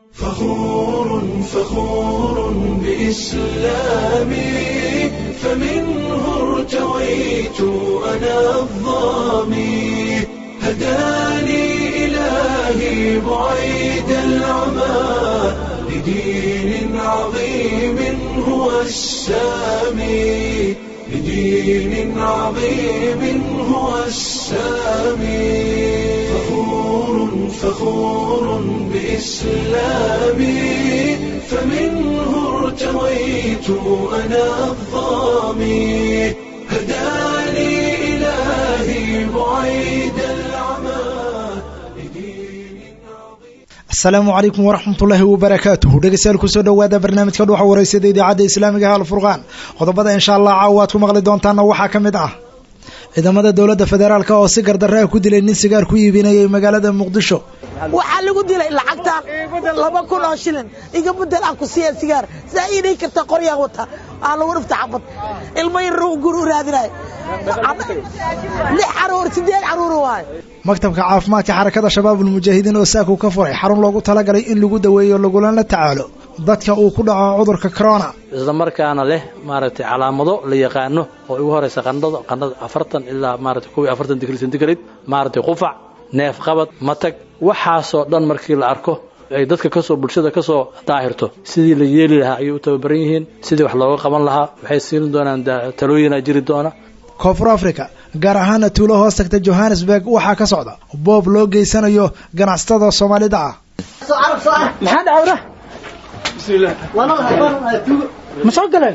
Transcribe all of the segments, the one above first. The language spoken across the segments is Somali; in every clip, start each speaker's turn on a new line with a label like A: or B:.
A: فخور فخور بإسلامي فمنه ارتويت أنا الظامي هداني إلهي بعيد العمى لدين عظيم هو السامي لدين عظيم هو السامي فخور فخور بإسلامي فمنه ارتويت أنا الظامي هداني إلهي بعيد العمى لدين عظيم
B: asalaamu calaykum waraxmatullaahi wabarakaatuhu dhegeystayaal kusoo dhowaada barnaamijka dhuuxa wareysada idaacadda islaamiga ah alfurqaan qodobada insha allah caawa aad ku maqli doontaana waxaa ka mid ah ciidamada dowladda federaalk oo si gardarre ah ku dilay nin sigaar ku iibinayay magaalada muqdisho
C: waxaa lagu dilay lacagtaan laba kun oo shilin iga bedel aan ku siiya sigaar saa ii dhihi karta qoryaan wata aa lagu dhifta xabad ilmo yar gur u raadinayo lix caruur sideed caruur waayo
B: maktabka caafimaadka xarakada shabaabulmujaahidiin oo saaku ka furay xarun loogu talagalay in lagu daweeyo lagulana tacaalo dadka uu ku dhaco cudurka corona
D: isla markaana leh maaragtay calaamado la yaqaano oo ugu horaysa qandhada qandhada afartan ilaa maaragtay kow iyo afartan digri centigrade maaragtay qufac neef qabad matag waxaasoo dhan markii la arko ay dadka kasoo bulshada kasoo daahirto sidii la yeeli lahaa ayay u tababaran yihiin sidii wax looga qaban lahaa waxay siin doonaan talooyinaa jiri doona
B: koonfur africa gaar ahaana tuulo hoos tagta johannesburg waxaa ka socda boob loo geysanayo ganacsatada soomaalida ah
C: maxaa dhacawra ma soo galeen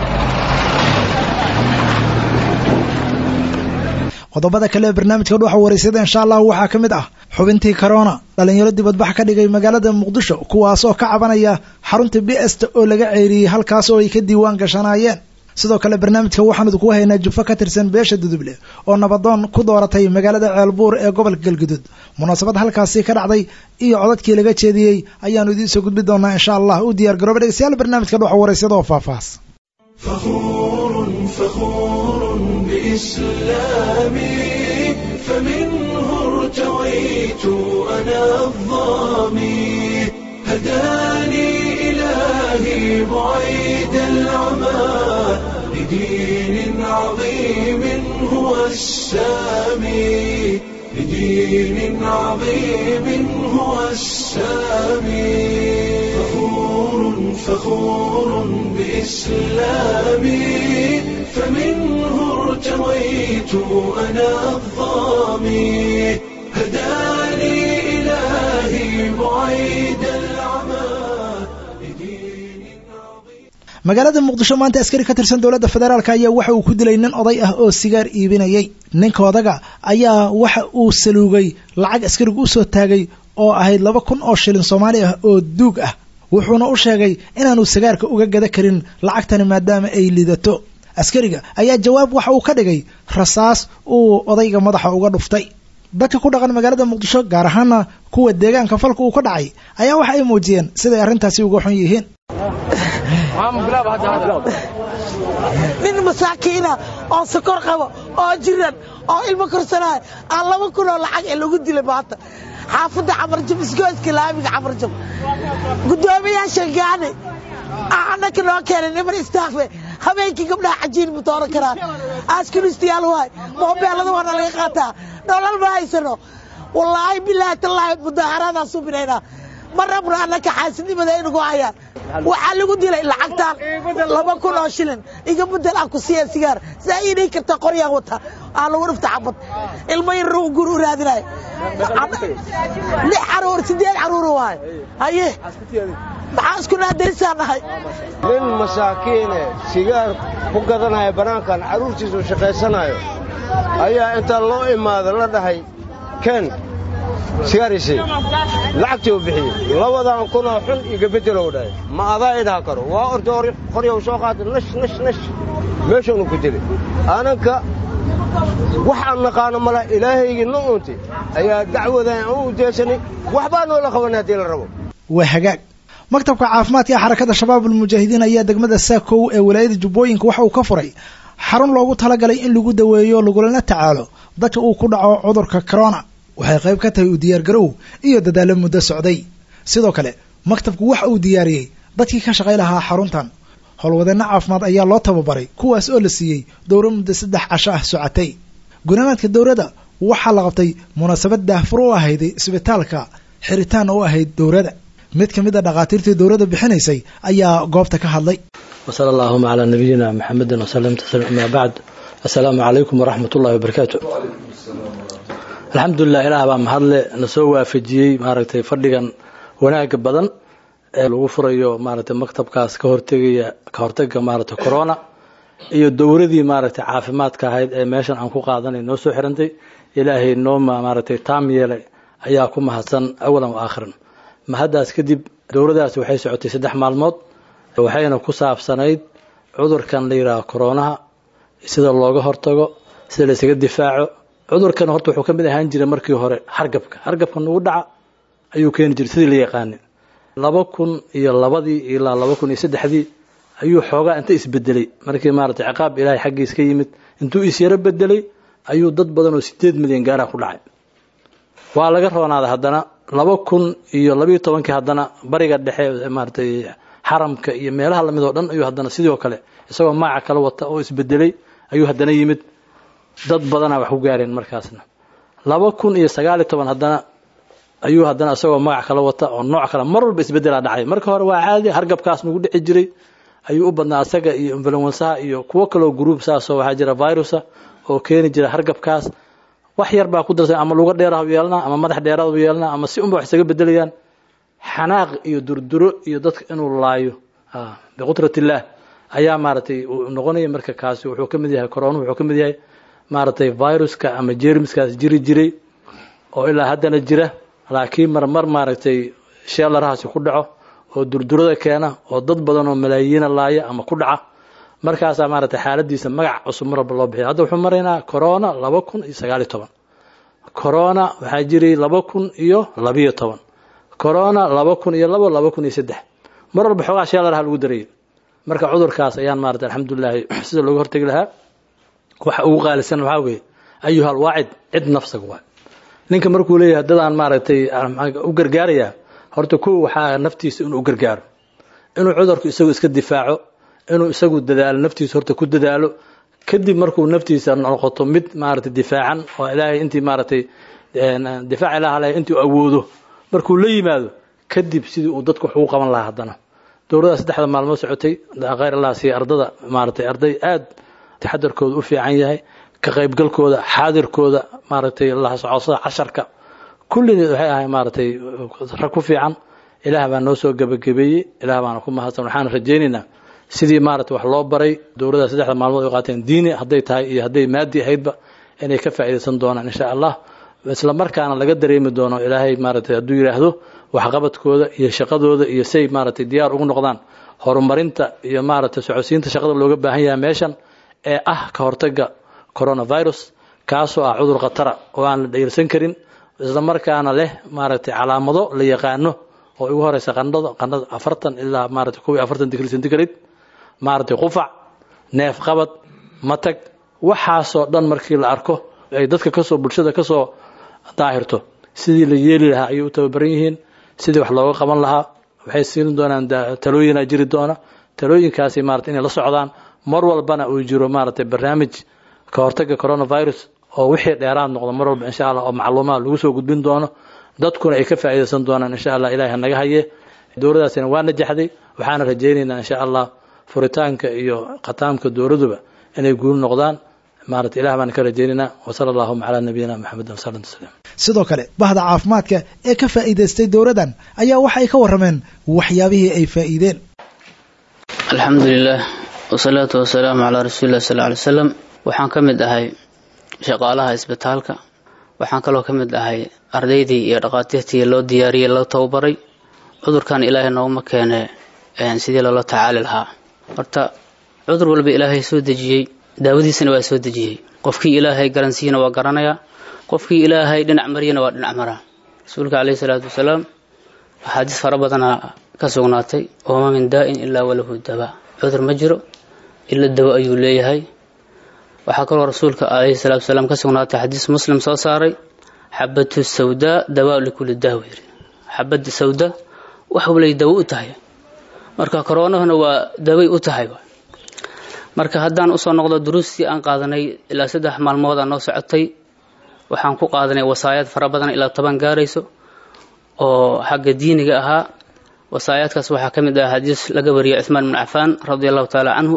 B: qodobada kale ee barnaamijka dhuuxa wareysada insha allah waxaa ka mid ah xubintii corona dhalinyaro dibadbax ka dhigay magaalada muqdisho kuwaas oo ka cabanaya xarunta bst oo laga ceeriyey halkaas oo ay ka diiwaan gashanaayeen sidoo kale barnaamijka waxaan idinku haynaa jufo ka tirsan beesha duduble oo nabadoon ku dooratay magaalada ceelbuur ee gobolka galgudud munaasabad halkaasi ka dhacday iyo codadkii laga jeediyey ayaanu idiin soo gudbi doonaa insha allah u diyaar garooba dhegeystayaal barnaamijka dhuuxa wareysada oo faahfaahs
A: فخور فخور بإسلامي فمنه ارتويت أنا الظامي هداني إلهي بعيد العمى لدين عظيم هو السامي لدين عظيم هو السامي فخور فخور بإسلامي فمنه ارتويت أنا الظامي هداني إلهي بعيد العمى لدين عظيم
B: magaalada muqdisho maanta askari ka tirsan dowladda federaalk ayaa waxa uu ku dilay nin oday ah oo sigaar iibinayay ninka odaga ayaa waxa uu saluugay lacag askarigu usoo taagay oo ahayd laba kun oo shilin soomaali ah oo duug ah wuxuuna u sheegay inaanu sigaarka uga gada karin lacagtani maadaama ay lidato askariga ayaa jawaab waxa uu ka dhigay rasaas uu odayga madaxa uga dhuftay dadka ku dhaqan magaalada muqdisho gaar ahaana kuwa deegaanka falka uu ka dhacay ayaa waxa ay muujiyeen siday arrintaasi uga xun yihiin
C: nin masaakiina oo sokor qabo oo jiran oo ilmo korsanaayo aan laba kun oo lacag ee lagu dilay maanta xaafadda camarjab isgooska laamiga camarjab guddoomiyaasha gaane annaka noo keenay niman istaafe habeenkii gabdhaha cajiin ma dooran karaan askunistayaal waay moobeelada waana laga qaataa nolol ma haysano wallaahi bilaahi tallaahi mudaaharaadaan subinaynaa ma rabno annaka xaasidnimada inagu hayaan waxaa lagu dilay lacagtaan laba kun oo shilin iga bedel aan ku siiya sigaar saa ii dhihi karta qoryaan wata aa lagu dhifta xabad ilmo yar gur u raadinayo lix caruur sideed caruur waayo haye maxaa isku naadarisaan nahay
E: nin masaakiine sigaar ku gadanaya bannaankan carruurtiisu shaqaysanayo ayaa intaa loo imaada la dhahay ken sigaarisi lacagtii u bixiyey labadan kunoo xun iga beddelow dhahay ma adaa idhaha karo waa orta qoryow soo qaatay nash nash nash meeshaanu ku dilay ananka wax aan naqaano mala ilaahaygii no unti ayaa dacwadan u udeesanay waxbaa noola qabanay haddii la rabo
B: waa hagaag maktabka caafimaadka ee xarakada shabaabulmujaahidiin ayaa degmada saakow ee walaayada jubbooyinka waxa uu ka furay xarun loogu talagalay in lagu daweeyo lagulana tacaalo dadka uu ku dhaco cudurka corona waxay qayb ka tahay u diyaargarow iyo dadaallo muddo socday sidoo kale maktabku waxa uu diyaariyey dadkii ka shaqay lahaa xaruntan howlwadeenno caafimaad ayaa loo tababaray kuwaas oo la siiyey dowro muddo saddex casho ah socotay gunaanaadka dowladda waxaa la qabtay munaasabad daahfur u ahayd isbitaalka xiritaan u ahayd dowladda mid ka mid a dhakhaatiirtii dowladda bixinaysay ayaa goobta ka hadlay
D: wasala allahuma calaa nabiyina maxamedin wasalam tasliim amaa bacd assalaamu calaykum waraxmat ullahi wabarakaatu alxamdulilah ilaah baa mahadle na soo waafajiyey maaragtay fadhigan wanaaga badan ee lagu furayo maaragtay maktabkaas ka hortegaya ka hortega maaragtay corona iyo dowradii maaragtay caafimaadka ahayd ee meeshan aan ku qaadanay noo soo xirantay ilaahay noo maaragtay taam yeelay ayaa ku mahadsan awalan wa aakhiran mahaddaas kadib dowladaasi waxay socotay saddex maalmood waxayna ku saabsanayd cudurkan la yidhaaha koronaha sida looga hortago sida la isaga difaaco cudurkan horta wuxuu ka mid ahaan jiray markii hore hargabka hargabka nagu dhaca ayuu keeni jiray sidii la yaqaanin laba kun iyo labadii ilaa laba kun iyo saddexdii ayuu xoogaa inta isbedelay markii maaragtay ciqaab ilaahay xaggiis ka yimid intuu isyaro bedelay ayuu dad badan oo sideed milyan gaaraha ku dhacay waa laga roonaaday haddana laba kun iyo labiyo tobankii haddana bariga dhexe maaragtay xaramka iyo meelaha lamid oo dhan ayuu haddana sidoo kale isagoo magaca kala wata oo isbedelay ayuu haddana yimid dad badanaa wax ku gaareen markaasna laba kun iyo sagaaliyo toban haddana ayuu haddana isagoo magac kala wata oo nooc kale mar walba isbedelaa dhacay marka hore waa caadi hargabkaas nagu dhici jiray ayuu u badnaa asaga iyo influensaha iyo kuwo kaloo group saasoo waxaa jira virusa oo keeni jira hargabkaas wax yar baa ku darsan ama luga dheeraha yeelanaa ama madax dheeraad yeelanaa ama si unba wax isaga bedelayaan xanaaq iyo durduro iyo dadka inuu laayo biqudrat illaah ayaa maaragtay noqonaya marka kaasi wuxuu ka mid yahay corona wuxuu ka mid yahay maaragtay viruska ama jermiskaas jiri jiray oo ilaa haddana jira laakiin marmar maaragtay sheelarahaasi ku dhaco oo durdurada keena oo dad badan oo malaayiina laaya ama ku dhaca markaasaa maaragtay xaaladiisa magac cusub mar walba loo bixiya hadda wuxuu maraynaa corona laba kun iyo sagaaliyo toban corona waxaa jiray laba kun iyo labiyo toban corona laba kun iyo labo laba kun iyo saddex mar walba xoogaa sheelaraha lagu darayay marka cudurkaas ayaan maarata alxamdulilaahi sida looga hortegi lahaa waxa ugu qaalisan waxaa weeye ayuhal waacid cid nafsaga waay ninka markuu leeyahay dadaan maaragtay u gargaarayaa horta kow waxaa naftiisa inuu u gargaaro inuu cudurku isagu iska difaaco inuu isagu dadaalo naftiisa horta ku dadaalo kadib markuu naftiisa noqoto mid maaragtay difaacan oo ilaahay intii maaragtay difaac ilaah leh intii awoodo markuu la yimaado kadib sidii uu dadku wax ugu qaban lahaa haddana dowladda saddexda maalmood socotay khayr allah siiya ardada maaragtay arday aad taxadarkooda u fiican yahay ka qaybgalkooda xaadirkooda maaragtay la socodsada casharka kulligeed waxay ahay maaragtay rag ku fiican ilaah baa noo soo gebagabeeyey ilaah baana ku mahadsan waxaan rajaynaynaa sidii maaragtay wax loo baray dowladda saddexda maalmood ay qaateen diini hadday tahay iyo hadday maadi ahaydba inay ka faa'iidaysan doonaan insha allah isla markaana laga dareemi doono ilaahay maaragtay hadduu yidhaahdo waxqabadkooda iyo shaqadooda iyo say maaragtay diyaar ugu noqdaan horumarinta iyo maaragtay socodsiinta shaqada looga baahan yahay meeshan ee ah ka hortaga coronavirus kaasoo ah cudur khatara oo aan la dhayirsan karin isla markaana leh maaragtay calaamado la yaqaano oo ugu horeysa qandhada qandhada afartan ilaa maaragtay kow iyo afartan digri centigrade maaragtay qufac neef qabad matag waxaasoo dhan markii la arko ay dadka kasoo bulshada kasoo daahirto sidii la yeeli lahaa ayay u tababaran yihiin sidii wax looga qaban lahaa waxay siin doonaan talooyinaa jiri doona talooyinkaasi maarata inay la socdaan mar walbana uu jiro maaragtay barnaamij ka hortaga coronavirus oo wixii dheeraad noqdo mar walba insha allah oo macluumaad lagu soo gudbin doono dadkuna ay ka faa'iidaysan doonaan insha allah ilaahay naga haye dowladaasina waa najaxday waxaana rajaynaynaa insha allah furitaanka iyo khataamka dowladuba inay guul noqdaan maarata ilah baan ka rajaynaynaa wasala allahuma calaa nabiyina maxamedin wasalam tasliim
B: sidoo kale bahda caafimaadka ee ka faa'iidaystay dowladdan ayaa waxa ay ka warrameen waxyaabihii ay faa'iideen
F: alxamdu lilah wasalaatu wasalaamu calaa rasuulilah sal ly slam waxaan ka mid ahay shaqaalaha isbitaalka waxaan kaloo ka mid ahay ardaydii iyo dhaqaatiirtii loo diyaariyey loo tababaray cudurkan ilaahay nooguma keene sidii loola tacaali lahaa horta cudur walba ilaahay soo dejiyey daawadiisana waa soo dejiyey qofkii ilaahay garansiiyana waa garanayaa qofkii ilaahay dhinac mariyana waa dhinac maraa rasuulka caleyhi salaatu wasalaam axaadiis fara badanaa ka sugnaatay ooma min daa'in ilaa walahu daba cudur ma jiro ila dawo ayuu leeyahay waxaa kaloo rasuulka caleyhi salaatu wasalaam ka sugnaatay xadiis muslim soo saaray xabatu sawdaa dawaa likulli daaw yiri xabada sawda wax walay dawo u tahay marka koronahuna waa daway u tahay marka haddaan usoo noqdo duruustii aan qaadanay ilaa saddex maalmood aa noo socotay waxaan ku qaadanay wasaayaad fara badan ilaa toban gaarayso oo xagga diiniga ahaa wasaayaadkaas waxaa ka mid ah xadiis laga wariyay cuثmaan bn cafaan radi allahu tacaala canhu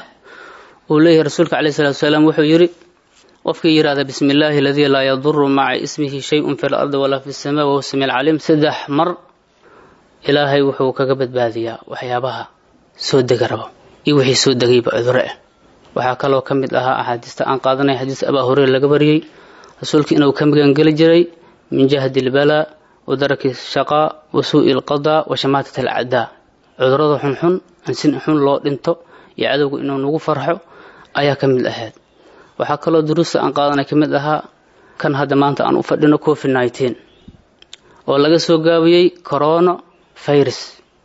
F: uu leeyahay rasuulka caleyh salatu wasalaam wuxuu yidhi qofkii yidhahda bismi illaahi aladii laa yaduru maca ismihi shayun fi lardi walaa fi samaa wahuwa sami alcaliim saddex mar ilaahay wuxuu kaga badbaadiyaa waxyaabaha soo dega rabo iyo wixii soo degayba cuduro ah waxaa kaloo ka mid ahaa axaadiista aan qaadanay xadiis abaa hureyre laga wariyey rasuulka inuu ka magangeli jiray min jahdi ilbalaa wa daraki shaqaa wa suu'i ilqadaa wa shamaatat alcadaa cudurada xunxun ansin xun loo dhinto iyo cadowga inuu nagu farxo ayaa ka mid ahayd waxaa kaloo duruusta aan qaadanay ka mid ahaa kan hadda maanta aan u fadhino covid nneteen oo laga soo gaabiyey corona virus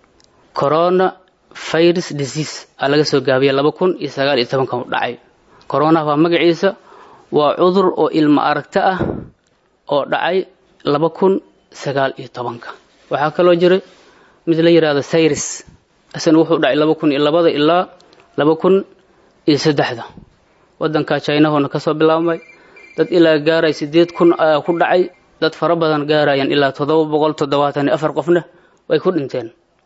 F: corona virus disease aa laga soo gaabiyey laba kun iyo sagaal iyo tobanka u dhacay corona waa magaciisa waa cudur oo ilmo aragto ah oo dhacay laba kun sagaal iyo tobanka waxaa kaloo jiray mid la yidhaahdo cyrus isana wuxuu dhacay laba kun iyo labada ilaa laba kun iyo saddexda waddanka jinahona kasoo bilaabmay dad ilaa gaaray sideed kun ayaa ku dhacay dad fara badan gaarayaan ilaa toddoba boqol toddobaatan iyo afar qofna way ku dhinteen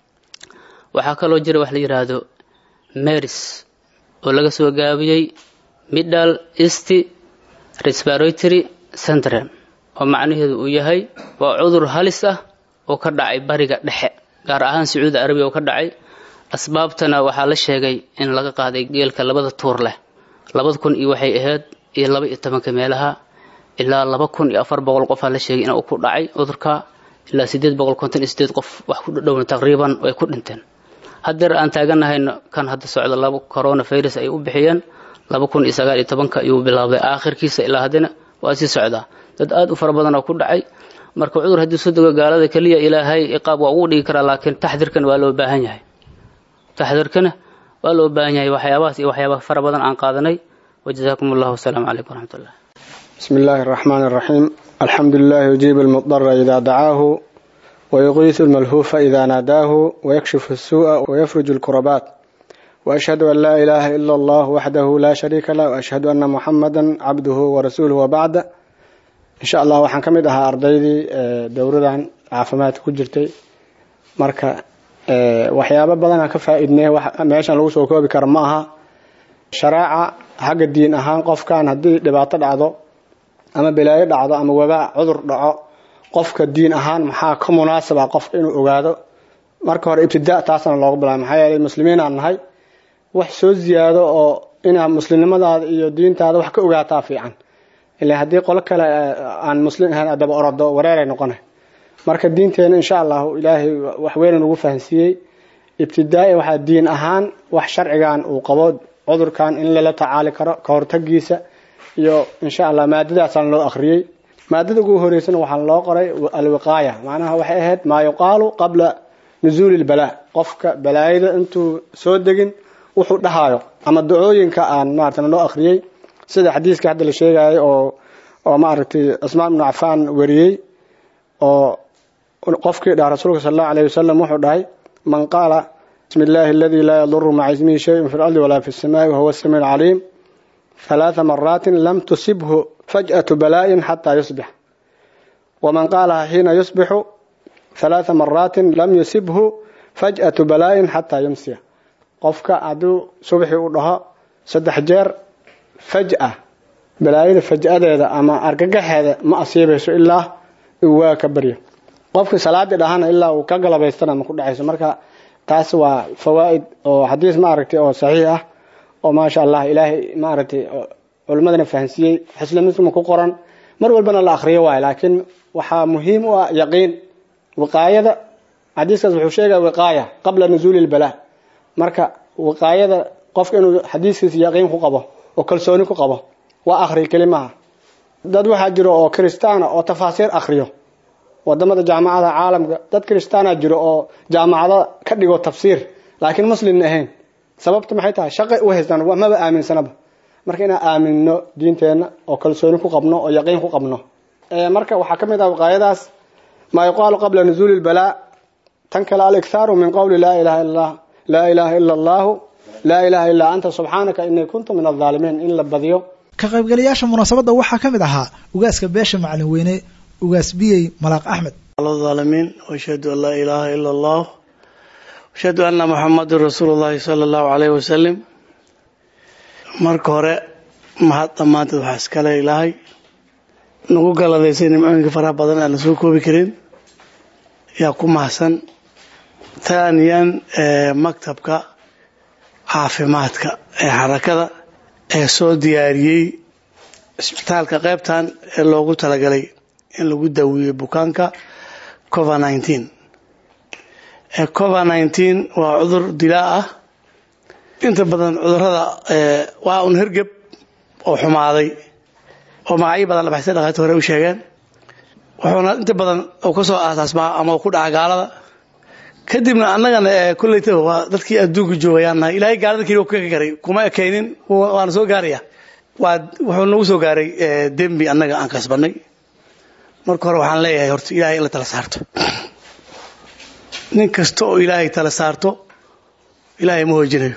F: waxaa kaloo jira wax la yidhaahdo maris oo laga soo gaabiyey middle east respiratory syndrome oo macnaheedu uu yahay waa cudur halis ah oo ka dhacay bariga dhexe gaar ahaan sacuudi arabiya oo ka dhacay asbaabtana waxaa la sheegay in laga qaaday geelka labada tuur leh labada kun iyo waxay ahayd iyo laba iyo tobanka meelaha ilaa laba kun iyo afar boqol qofaa la sheegay inuu ku dhacay cudurka ilaa sideed boqol konton iyo sideed qof wax ku dhadhowna taqriiban way ku dhinteen haddeer aan taaganahayno kan hadda socda laba corona virus ay u bixiyeen laba kun iyo sagaal iyo tobanka ayuu bilaabday aakhirkiisa ilaa haddana waa sii socdaa dad aad u fara badan oo ku dhacay marka cudur haddii soo dego gaalada keliya ilaahay iqaab waa ugu dhigi karaa laakiin taxdirkan waa loo baahan yahay taxdirkana waa loo baahan yahay waxyaabahaas iyo waxyaabaha fara badan aan qaadanay wajazaakum allahu wasalaamu calaykum waraxmat ullah
G: بسم الله الرحمن الرحيم الحمد لله يجيب المضطر إذا دعاه ويغيث الملهوف إذا ناداه ويكشف السوء ويفرج الكربات وأشهد أن لا إله إلا الله وحده لا شريك له وأشهد أن محمدا عبده ورسوله وبعد إن شاء الله waxaan ka mid ahaa ardaydii dowradan caafimaadka ku jirtay marka waxyaabo badanaa ka faa-idnay meeshan lagu soo koobi kara ma aha sharaaca xagga diin ahaan qofkan haddii dhibaato dhacdo ama balaayo dhacdo ama wabaa cudur dhaco qofka diin ahaan maxaa ka munaasaba qofka inuu ogaado marka hore ibtidaa taasna looga bilaabay maxaa yeelay muslimiin aan nahay wax soo ziyaado oo inaad muslimnimadaada iyo diintaada wax ka ogaataa fiican ilaa haddii qolo kale aan muslim ahayn adaba orodo wareeray noqonay marka diinteena insha allahu ilaahay wax weyn nagu fahansiiyey ibtidaai waxaa diin ahaan wax sharcigan uu qabo cudurkan in lala tacaali karo ka hortagiisa iyo insha allah maadadaasaan loo akhriyey maadada ugu horeysana waxaa loo qoray alwiqaaya macnaha waxay ahayd maa yuqaalu qabla nusuuli lbalaa qofka balaayada intuu soo degin wuxuu dhahayo ama dacooyinka aan maarata loo akhriyey sida xadiiska hadda la sheegayo oo oo maaragtay asmaan ibnu cafaan wariyey oo qofkii dhaha rasuulka sal allahu alayh wasalam wuxuu dhahay man qaala bismi illaahi aladii laa yaduru maca ismihi shayun fi lardi walaa fi الsamaai wahuwa الsamiic الcaliim ثلاث مرات لم تصبه فجأة بلاء حتى يصبح ومن قالها حين يصبح ثلاث مرات لم يصبه فجأة بلاء حتى يمسي قفك عدو صبحي ودها سدح جير فجأة بلايد فجأة هذا أما أرقق هذا ما أصيبه إلا هو كبريه قفك صلاة دهانا إلا وكقل بيستنا ما كل عيسى مركا تاسوا فوائد أو حديث ما أركتي أو صحيح oo maasha allah ilaahay maaragtay culimmadana fahansiiyey xislimisma ku qoran mar walbana la akhriyo waayo laakiin waxaa muhiim u ah yaqiin wiqaayada xadiiskaas wuxuu sheegaya wiqaaya qabla nusuuli lbalaa marka wiqaayada qofka inuu xadiiskiisa yaqiin ku qabo oo kalsooni ku qabo waa akhri kelimaha dad waxaa jiro oo kristaana oo tafaasiir akhriyo wadamada jaamacada caalamka dad kristaana jiro oo jaamacada ka dhigo tafsiir laakiin muslimna ahayn sababta maxay tahay shaqay u haystaan maba aaminsanaba marka inaan aaminno diinteenna oo kalsooni ku qabno oo yaqiin ku qabno marka waxaa ka mid ah wiqaayadaas maa yuqaalu qabla nusuuli lbalaa tan kale alikhaaru min qowli laa ilaha illa laa ilaaha ila allahu laa ilaaha illaa anta subxaanaka inii kuntu min aldaalimiin in la badiyo
B: ka qaybgalayaasha munaasabadda waxaa ka mid ahaa ugaaska beesha macalin weyne ugaas biyey malaaq axmed
H: الظالمين واشهد ان لا اله الا الله واشهد ان محمد رسول الله صلى الله عليه وسلم marka hore mahad dhammaanteed waxaa iskale ilaahay nagu galadaysay nimcooyinka faraha badan aan la soo koobi karin yaa ku mahadsan taaniyan maktabka caafimaadka ee xarakada ee soo diyaariyey isbitaalka qaybtan ee loogu talagalay in lagu daweeyo bukaanka covid nineteen covid nineteen waa cudur dilaa ah inta badan cudurada waa un hergeb oo xumaaday oo magacyo badan labaxsay dhakhaati hore u sheegeen wuxuuna inta badan uu kasoo aasaasmaa ama uu ku dhaca gaalada kadibna annagana kolleyta waa dadkii adduunka joogayaan nahay ilaahay gaalada keliya ka garay kuma ekaynin waana soo gaaraya waa wuxuu nagu soo gaaray dembi annaga aan kasbanay marka hore waxaan leeyahay horta ilaahay in la tala saarto nin kasta oo ilaahay tala saarto ilaahay ma hoojinayo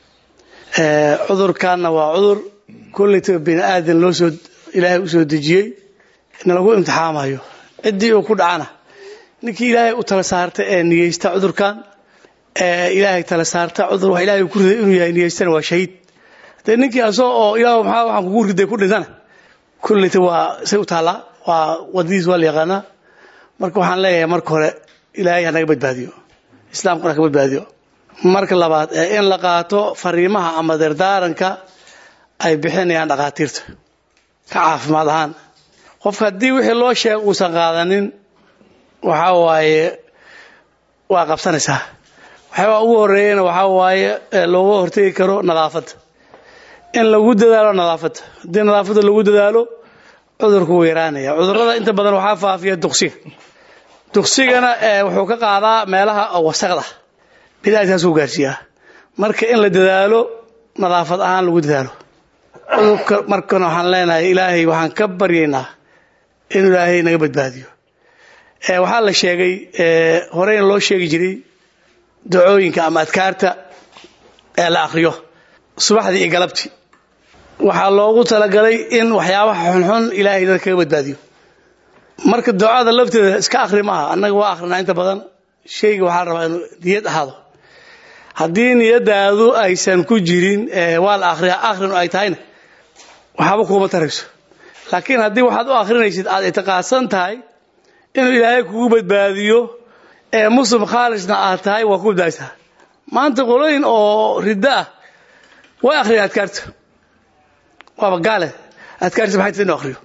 H: cudurkaanna waa cudur kollaytaba bini aadan loo soo ilaahay u soo dejiyey na lagu imtixaamayo ciddii uu ku dhacana ninkii ilaahay u tala saarta ee niyeysta cudurkan ee ilaahay tala saarta cudur wax ilaahay ku riday inuu yahay niyeystana waa shahiid dee ninkii asoo oo ilaah maxaa waxaan kugu riday ku dhintana kollayta waa say u taallaa waa wadadiis waa la yaqaanaa marka waxaan leeyahay marka hore ilaahay hanaga badbaadiyo islaamkuna ka badbaadiyo marka labaad ee in la qaato fariimaha ama dardaaranka ay bixinayaan dhakhaatiirta ka caafimaad ahaan qofka haddii wixii loo sheega uusan qaadanin waxaa waaye waa qabsanaysaa waxyaabaa ugu horeeyana waxaa waaye looga hortegi karo nadaafadda in lagu dadaalo nadaafadda haddii nadaafadda lagu dadaalo cudurku wuu yaraanaya cudurada inta badan waxaa faafiya duqsiga duqsigana wuxuu ka qaadaa meelaha wasaqda bidaataasuu gaarsiiyaa marka in la dadaalo nadaafad ahaan lagu dadaalo cudurka markana waxaan leenahay ilaahay waxaan ka baryaynaa inuu ilaahay naga badbaadiyo waxaa la sheegay horeyna loo sheegi jiray dacooyinka ama adkaarta ee la akriyo subaxdii iyo galabtii waxaa loogu talagalay in waxyaabaha xunxun ilaahay dad kaga badbaadiyo marka ducada lafteeda iska akri maaha annaga waa akrinaa inta badan shayga waxaa la rabaa inuu niyad ahaado haddii niyadaadu aysan ku jirin waa la akriyaa akhrinu ay tahayna waxaaba kuuma tarayso laakiin haddii waxaad u akrinaysid aad itiqaadsan tahay inuu ilaahay kugu badbaadiyo ee muslim khaalisna aad tahay waa ku badbaadisaa maanta qolooyin oo riddo ah way akhriyaan adkaarta waaba gaale adkaarta maxay tahay inuu akhriyo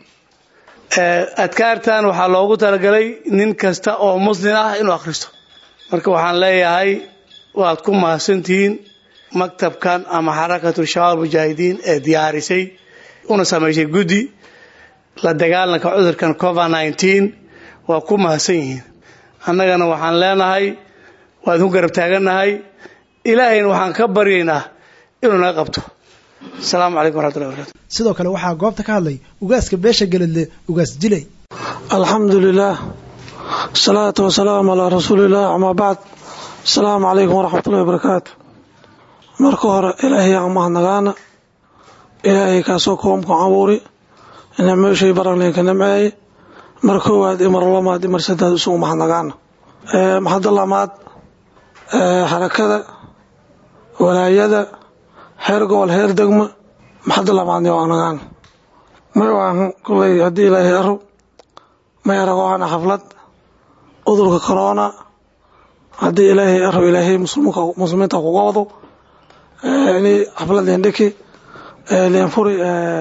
H: adkaartan waxaa loogu talagalay nin kasta oo muslim ah inuu akhristo marka waxaan leeyahay waad ku mahadsantihiin maktabkan ama xarakatu shabaab mujaahidiin ee diyaarisay una samaysay guddi la dagaalanka cudurkan covid nineteen waa ku mahadsan yihiin annagana waxaan leenahay waan ku garab taagannahay ilaahayna waxaan ka baryaynaa inuu naga qabto asalaamu calaykum waraxmatullahi barakatu
B: sidoo kale waxaa goobta ka hadlay ugaaska beesha geledle ugaas dilay
I: alxamdu lilah asalaatu wasalaamu calaa rasuuliillah amaa bacd asalaamu calaykum waraxmatullahi wabarakaatu marka hore ilaahay aan mahadnagaana ilaahay kaasoo koomku abuuri nicmeeshay baranleenka nimceeye mar koowaad iyo mar lamaad iyo mar saddeed isugu mahadnagaana maxadda lamaad xarakada walaayada heer gobol heer degma maxadda lamaadni waa nagaan may waahan kuley haddii ilaahay aro may aragohana xaflad cudurka corona haddii ilaahay aro ilaahay muslimiinta kuga wado ini xaflad leendheki leenfuri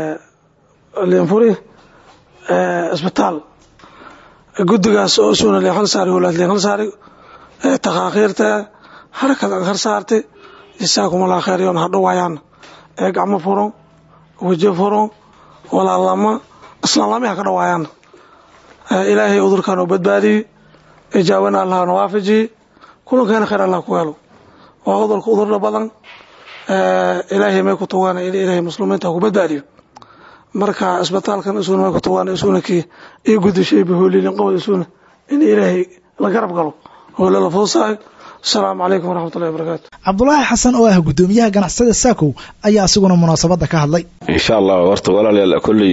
I: leenfuri isbitaal guddigaas oo suuna leen hal saari walaad leen hal saari takhaakhiirta harakad aan har saartay isaakumala kheeryoon hadhowaayaan ee gacmo furon weji furon walaalama islaanlami ha ka dhawaayaan ilaahay udurkan oo badbaadiyey ijaabana allah na waafajiye kulankeena khayr allah ku helo waa udurka udurda badan ilaahay may ku tugaan in ilaahay muslimiinta ku badbaadiyo marka isbitaalkan isuna may ku tugaan isuna kii iyo gudishay bahoolilin qowd isuna in ilaahay la garab galo howlo la fuusahay asalaamu calaykum waraxmatullahi wabarakaatu
B: cabdulaahi xasan oo ah guddoomiyaha ganacsada saakow ayaa isaguna munaasabadda ka hadlay
J: insha allah horta walaalayaal kolley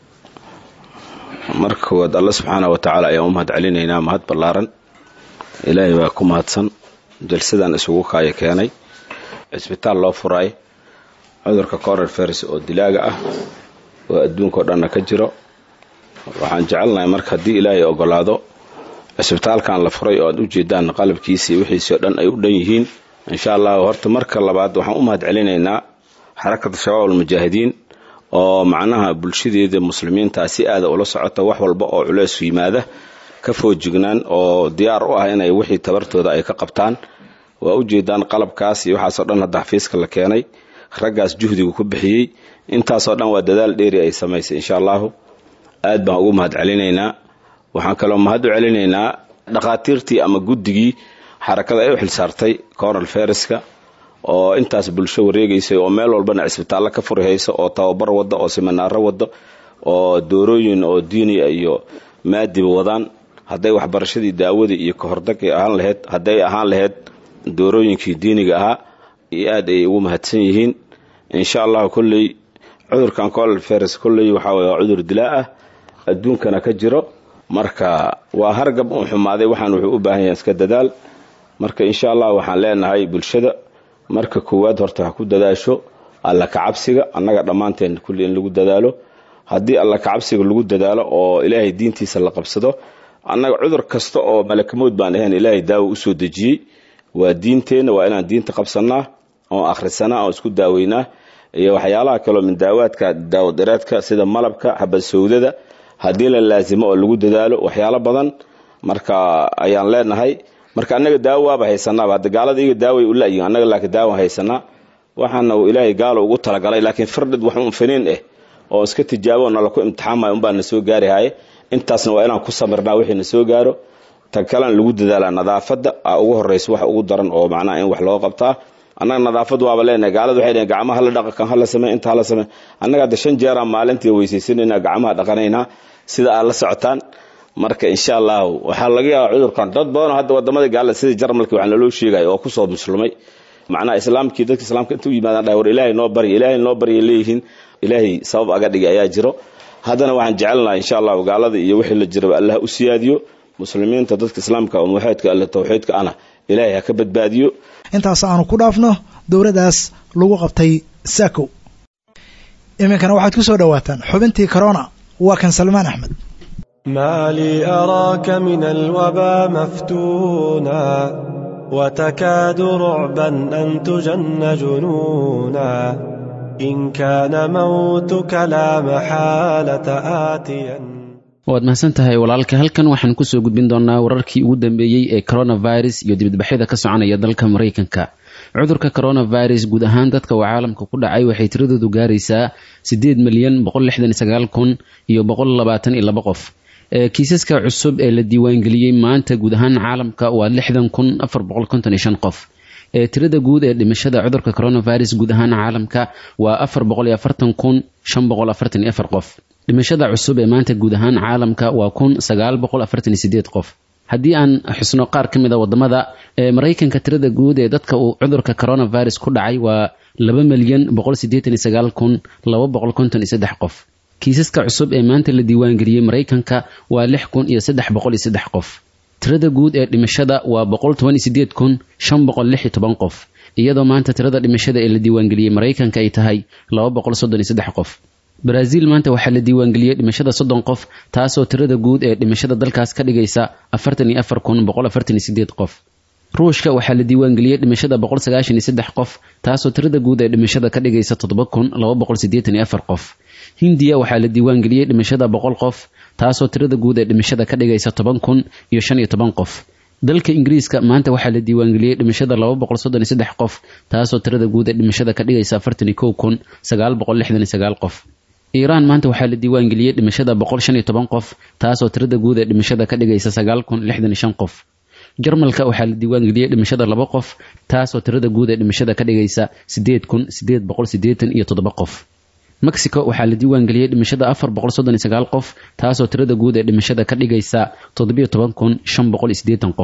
J: marka koowaad alla subxaana wa tacaala ayaan u mahad celinaynaa mahad ballaaran ilaahay baa ku mahadsan jalsadan isugu kaaya keenay cisbitaal loo furaay cudurka corer feris oo dilaaga ah oo adduunkao dhanna ka jiro waxaan jecelnahay marka haddii ilaahay ogolaado cisbitaalkan la furay oo aad u jeedaan qalabkiisii wixiisii oo dhan ay u dhan yihiin insha allah horta marka labaad waxaan u mahad celinaynaa xarakada shabaab almujaahidiin oo macnaha bulshadeeda muslimiintaa si aada ula socota wax walba oo culeys yimaada ka foojignaan oo diyaar u ah inay wixii tabartooda ay ka qabtaan waa u jeedaan qalabkaas iyo waxaasoo dhan hadda xafiiska la keenay raggaas juhdiga ku bixiyey intaasoo dhan waa dadaal dheeri ay samaysay insha allahu aad baan ugu mahad celinaynaa waxaan kaloo mahad u celinaynaa dhakhaatiirtii ama guddigii xarakada ay u xilsaartay coral feriska oo intaas bulsho wareegaysay oo meel walbana cisbitaallo ka furi hayso oo tababar wada oo siminaaro wado oo doorooyin oo diiniya iyo maadiba wadaan hadday waxbarashadii daawadii iyo kahordagay ahaan laheyd hadday ahaan laheyd doorooyinkii diiniga ahaa iyo aad ay ugu mahadsan yihiin insha allahu kolley cudurkan coral feris kolley waxaa weye waa cudur dilaa ah adduunkana ka jiro marka waa hargab uu xumaaday waxaan wuxuu u baahan yahay iska dadaal marka insha allah waxaan leenahay bulshada marka koowaad horta ha ku dadaasho alla kacabsiga annaga dhammaanteen kulli in lagu dadaalo haddii alla kacabsiga lagu dadaalo oo ilaahay diintiisa la qabsado annaga cudur kasta oo malakamood baan ahayn ilaahay daawo usoo dejiyey waa diinteenna waa inaan diinta qabsanaa oo akhrisanaa oo isku daaweynaa iyo waxyaalaha kaleo min daawaadka daawadireedka sida malabka xabad sawdada haddii la laasimo oo lagu dadaalo waxyaalo badan marka ayaan leenahay marka annaga daawo waaba haysanaaba hadda gaalada iyaga daaway u layihin annaga laakiin daawan haysanaa waxaana uu ilaahay gaalo ugu talagalay laakiin firdhid wax un finiin ah oo iska tijaabo nala ku imtixaamaya unbaa na soo gaari haye intaasna waa inaan ku samirnaa wixii na soo gaaro tan kalena lagu dadaalaa nadaafadda a ugu horraysa wax ugu daran oo macnaha in wax loo qabtaa annaga nadaafad waaba leenahay gaalada waxay dhaheen gacmaha la dhaqa kan hala samey inta hala samey annaga hadda shan jeeraan maalintii weysaysanayna gacmaha dhaqanaynaa sida aad la socotaan marka insha allahu waxaa laga yaabaa cudurkan dad badanoo hadda wadamada gaalada sida jarmalki waxaa naloo sheegaya oo kusoo muslumay macnaha islaamkii dadka islaamka inta u yimaadaan dhahay war ilaahay noo barya ilaahay noo barya leeyihiin ilaahay sabab aga dhigay ayaa jiro haddana waxaan jecelnaha insha allahu gaalada iyo wixii la jiraba allah u siyaadiyo muslimiinta dadka islaamka oo muwaxidka alle tawxiidka ana ilaahay ha ka badbaadiyo
B: intaas aanu ku dhaafno dowladdaas lagu qabtay saakow iminkana waxaad ku soo dhowaataan xubintii corona waa kan salmaan axmed
K: ما لي أراك من الوبا مفتونا وتكاد رعبا أن تجن جنونا إن كان موتك لا محالة آتيا
L: waad mahadsan tahay walaalka halkan waxaan kusoo gudbin doonaa wararkii ugu dambeeyey ee coronavirus iyo dibadbaxyada ka soconaya dalka maraykanka cudurka coronavirus guud ahaan dadka uu caalamka ku dhacay waxay tiradoodu gaaraysaa siddeed milyan boqol lixdan iyo sagaal kun iyo boqol labaatan iyo laba qof kiisaska cusub ee la diiwaangeliyey maanta guud ahaan caalamka waa lixdan kun afar boqol konton iyo shan qof tirada guud ee dhimashada cudurka coronavirus guud ahaan caalamka waa afar boqol iyo afartan kun shan boqol afartan iyo afar qof dhimashada cusub ee maanta guud ahaan caalamka waa kun sagaal boqol afartan iyo sideed qof haddii aan xusno qaar ka mid a wadamada maraykanka tirada guud ee dadka uu cudurka coronavirus ku dhacay waa laba milyan boqol sideetan iyo sagaal kun laba boqol konton iyo saddex qof kiisaska cusub ee maanta la diiwaangeliyey maraykanka waa lix kun iyo saddex boqol iyo saddex qof tirada guud ee dhimashada waa boqol toban iyo sideed kun shan boqol lix iyo toban qof iyadoo maanta tirada dhimashada ee la diiwaangeliyey maraykanka ay tahay laba boqol soddon iyo saddex qof baraaziil maanta waxaa la diiwaangeliyey dhimashada soddon qof taasoo tirada guud ee dhimashada dalkaas ka dhigaysa afartan iyo afar kun boqol afartan iyo sideed qof ruushka waxaa la diiwaangeliyey dhimashada boqol sagaashan iyo saddex qof taasoo tirada guud ee dhimashada ka dhigaysa toddoba kun laba boqol siddeetan iyo afar qof hindiya waxaa la diiwaangeliyey dhimashada boqol qof taasoo tirada guud ee dhimashada ka dhigaysa toban kun iyo shan iyo toban qof dalka ingiriiska maanta waxaa la diiwaangeliyey dhimashada laba boqol soddon iyo saddex qof taasoo tirada guud ee dhimashada ka dhigaysa afartan iyo kow kun sagaal boqol lixdan iyo sagaal qof iiraan maanta waxaa la diiwaangeliyey dhimashada boqol shan iyo toban qof taasoo tirada guud ee dhimashada ka dhigaysa sagaal kun lixdan iyo shan qof jarmalka waxaa la diiwaangeliyey dhimashada laba qof taasoo tirada guud ee dhimashada ka dhigaysa sideed kun sideed boqol sideetan iyo toddoba qof mexico waxaa la diiwaangeliyey dhimashada afar boqol soddon iyo sagaal qof taasoo tirada guud ee dhimashada ka dhigaysa toddobiyo toban kun shan boqol iyo siddeetan qof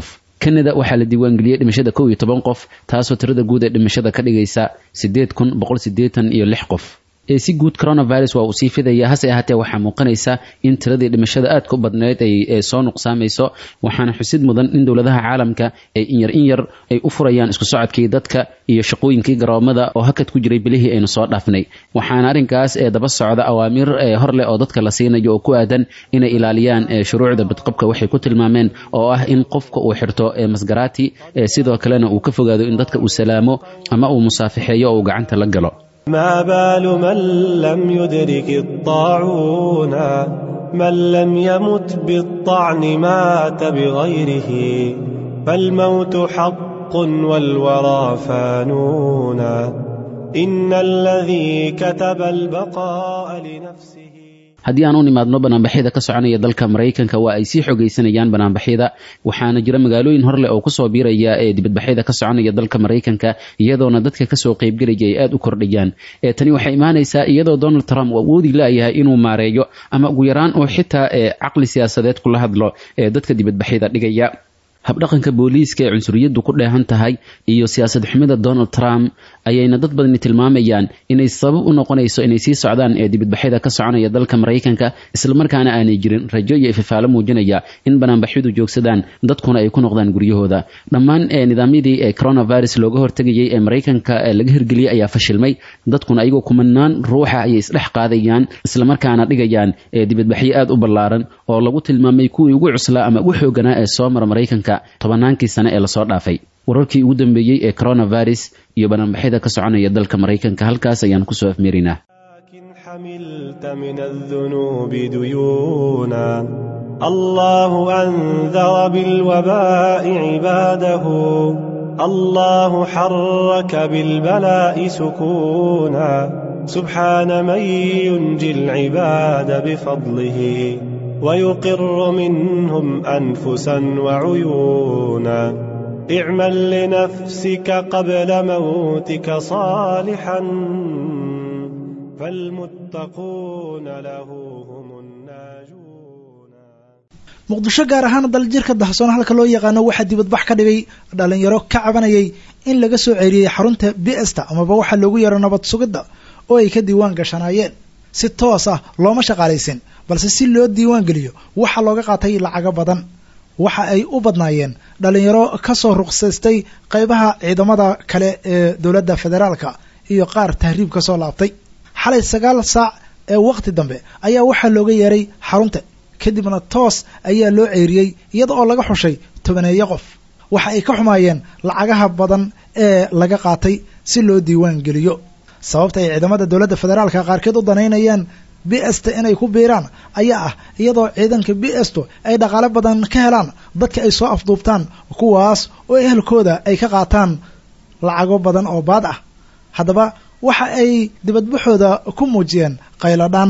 L: kanada waxaa la diiwaangeliyey dhimashada kow iyo toban qof taasoo tirada guud ee dhimashada ka dhigaysa siddeed kun boqol siddeetan iyo lix qof ee si guud coronavirus waa uu sii fidaya hase ahaatee waxaa muuqanaysa in tiradii dhimashada aadka u badneyd ay soo nuqsaamayso waxaana xusid mudan in dowladaha caalamka ay inyar in yar ay u furayaan isku socodkii dadka iyo shaqooyinkii garoomada oo hakad ku jiray bilihii aynu soo dhaafnay waxaana arrinkaas ee daba socda awaamiir hor leh oo dadka la siinayo oo ku aadan inay ilaaliyaan shuruucda badqabka waxay ku tilmaameen oo ah in qofka uu xirto masgaraati sidoo kalena uu ka fogaado in dadka uu salaamo ama uu musaafixeeyo oo uu gacanta la galo
K: ما بال من لم يدرك الطاعون من لم يمت بالطعن مات بغيره فالموت حق والورى فانون إن الذي كتب البقاء لنفسه
L: haddii aan u nimaadno banaanbaxyada ka soconaya dalka maraykanka waa ay sii xogaysanayaan banaanbaxyada waxaana jira magaalooyin horleh oo kusoo biiraya ee dibadbaxyada ka soconaya dalka maraykanka iyadoona dadka kasoo qaybgelaya ay aada u kordhayaan tani waxay imaanaysaa iyadoo donald trump uu awoodi laayahay inuu maareeyo ama ugu yaraan oo xitaa caqli siyaasadeed kula hadlo ee dadka dibadbaxyada dhigaya habdhaqanka booliiska ee cunsuriyaddu ku dheehan tahay iyo siyaasad xumida donald trump ayayna dad badani tilmaamayaan inay sabab u noqonayso inay sii socdaan ee dibadbaxyada ka soconaya dalka maraykanka islamarkaana aanay jirin rajo iyo ififaalo muujinaya in banaanbaxyadu joogsadaan dadkuna ay ku noqdaan guryahooda dhammaan nidaamyadii ee coronavirus looga hortegayay ee maraykanka laga hirgeliyey ayaa fashilmay dadkuna ayagoo kumanaan ruuxa ayay isdhex qaadayaan islamarkaana dhigayaan dibadbaxyo aada u ballaaran oo lagu tilmaamay kuwii ugu cuslaa ama ugu xooganaa ee soo mara maraykanka tobannaankii sane ee lasoo dhaafay wararkii ugu dambeeyey ee coronavirus iyo banaanbaxyada ka soconaya dalka maraykanka halkaas ayaan kusoo afmeerinaa
K: حملت من الذنوب ديونا الله أنذر بالوباء عباده الله حرك بالبلاء سكونا سبحان من ينجي العباد بفضله ويقر منهم أنفسا وعيونا اعمل لنفسك قبل موتك صالحا فالمتقون له هم الناجون
B: muqdisho gaar ahaan daljirka dahsoon halka loo yaqaano waxaa dibadbax ka dhigay dhalinyaro ka cabanayay in laga soo ceeriyey xarunta bsta amaba waxaa loogu yeero nabad sugidda oo ay ka diiwaan gashanaayeen si toos ah looma shaqaalaysin balse si loo diiwaan geliyo waxaa looga qaatay lacago badan waxa ay u badnaayeen dhalinyaro ka soo ruqsaystay qaybaha ciidamada kale ee dowladda federaalka iyo qaar tahriib ka soo laabtay xalay sagaal saac ee wakhti dambe ayaa waxaa looga yeeray xarunta kadibna toos ayaa loo ceeriyey iyada oo laga xushay tobaneeyo qof waxa ay ka xumaayeen lacagaha badan ee laga qaatay si loo diiwaan geliyo sababta ay ciidamada dowladda federaalka qaarkeed u danaynayaan bsta inay ku biiraan ayaa ah iyadoo ciidanka bsto ay dhaqaale badan ka helaan dadka ay soo afduubtaan kuwaas oo ehelkooda ay ka qaataan lacago badan oo baad ah haddaba waxa ay dibadbaxooda ku muujiyeen qayladhaan